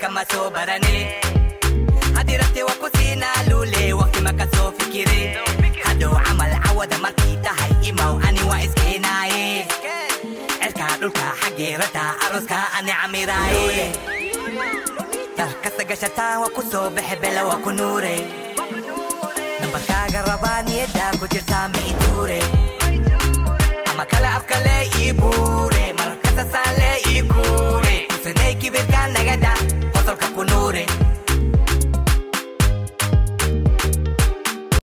kama soo barane haddii rabte waa ku siinaa luule waqti maka soo fikire hadhow camal cawada markay tahay imaw ani waa iskeenaaye cirkaa dhulka xaggeerata aroska ani camiraaye darkasta gashataa waa ku soo baxe bela waa ku nuure nambarkaaga rabaa niyaddaa ku jirtaa ma ituure ama kale afkale iibuu